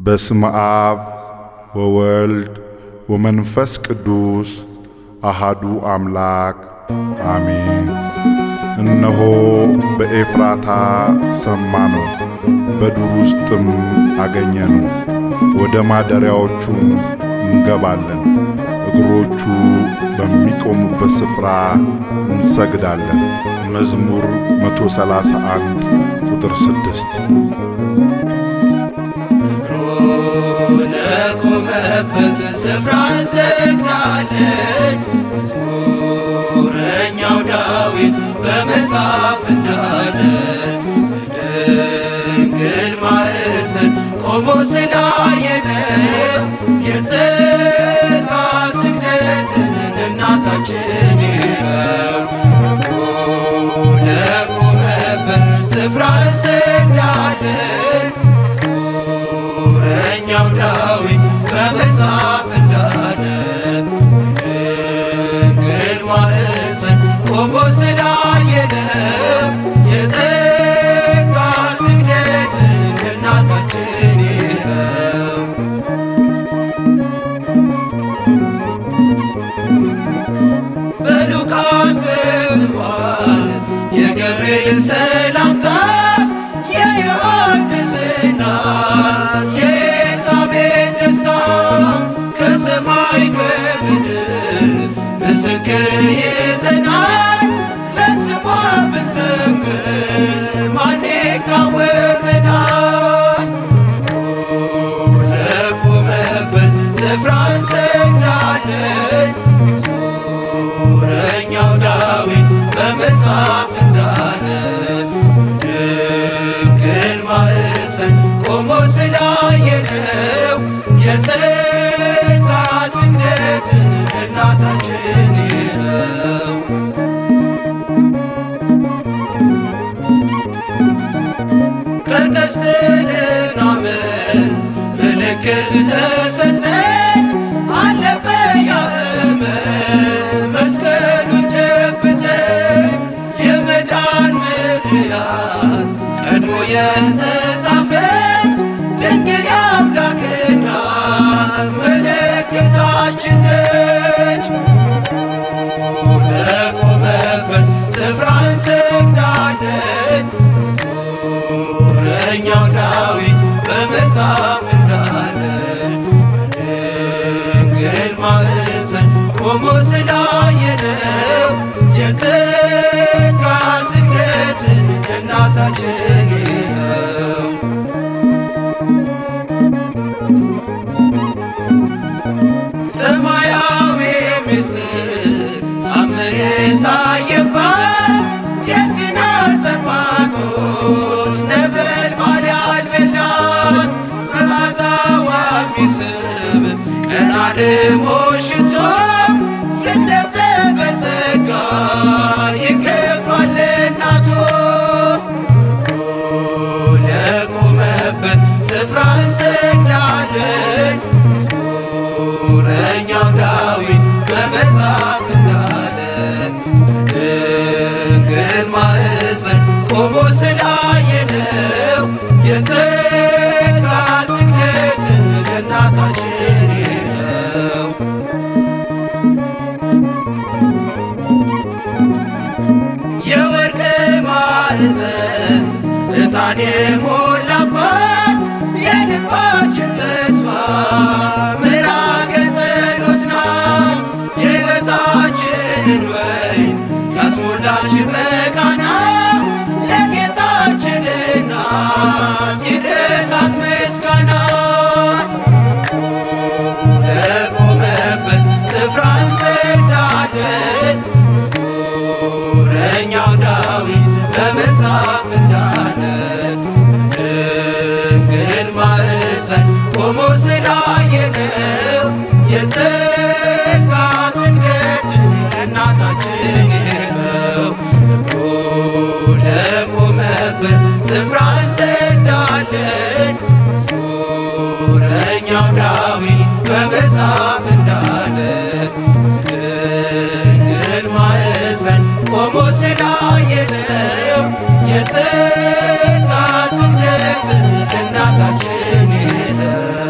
በስመ አብ ወወልድ ወመንፈስ ቅዱስ አሃዱ አምላክ አሜን። እነሆ በኤፍራታ ሰማነው፣ በዱር ውስጥም አገኘነው። ወደ ማደሪያዎቹም እንገባለን፣ እግሮቹ በሚቆሙበት ስፍራ እንሰግዳለን። መዝሙር 131 ቁጥር 6 ለቆመበት ስፍራ እንሰግዳለን። መዝሙረኛው ዳዊት በመጽሐፍ እንዳለ በድንግል ማኅፀን ቆሞ ስላየነው የጸጋ ስግደትን እናታችን ይኸው ለቆመበት ስፍራ እንሰግዳለን። መዝሙረኛው ዳዊት በመጽሐፍ እንዳለ በድንግል ማኅፀን ቆሞ ስላየነው የጸጋ ስግደትን እናታችን ይኸው በሉቃስ ጽፏል የገብርኤል ሰላምታ የዮሐንስ እናት የኤልሳቤጥ ደስታ ከሰማይ ከምድር ምስክር ይዘናል ለስሟ ብንዘምር ማን ይቃወመናል? ለቆመበት ስፍራ እንሰግዳለን። መዝሙረኛው ዳዊት በመጽሐፍ እንዳለ በድንግል ማኅፀን ቆሞ ስላየነው የጸጋ ስግደትን እናታችን ይኸው ከቀስተ ደመናት ምልክት ተሰጠን፣ አለፈ ያ ዘመን መስቀሉን ጨብጠን የመዳን ምክንያት ቀድሞ የተጻፈች ድንግል የአምላክ እናት ምልክታችን ነች። ለቆመበት ስፍራ እንሰግዳለን። መዝሙረኛው ዳዊት በመጽሐፍ እንዳለ በድንግል ማኅፀን ቆሞ ስላየነው የጸጋ ስግደትን እናታችን ይኸው ሰማያዊ ምስጢር ታምር የታየባት የሲና ጸባቶስ ነበልባል ያልበላት መዓዛዋ የሚስብ ቀና ደሞ ሽቶ ስግደተ በጸጋ ይገባል እናቶ ለቆመበት ስፍራ እንሰግዳለን። መዝሙረኛው ዳዊት በመጽሐፍ እንዳለ በድንግል ማኅፀን ቆሞ ስላየነው የጸጋ ስግደትን ለእናታችን ይኸው የወርቅ ማዕጠንት ዕጣን የሞላባት የልባችን ተስፋ ምዕራገ ጸሎት ናት። የሕይወታችንን ወይን ያስሞላች በቃና ለጌታችን እናት ይድረሳት ምስጋና። ለቆመበት ስፍራ እንሰግዳለን። መዝሙረኛው ዳዊት በመጽሐፍ እንዳለ በድንግል ማኅፀን ቆሞ ስላየነው የጸጋ ስግደትን እናታችን ይኸው እኮ ለቆመበት ስፍራ እንሰግዳለን። መዝሙረኛው ዳዊት በመጽሐፍ እንዳለ በድንግል ማኅፀን ቆሞ ስላየነው የጸጋ ስግደትን እናታችን ይኸው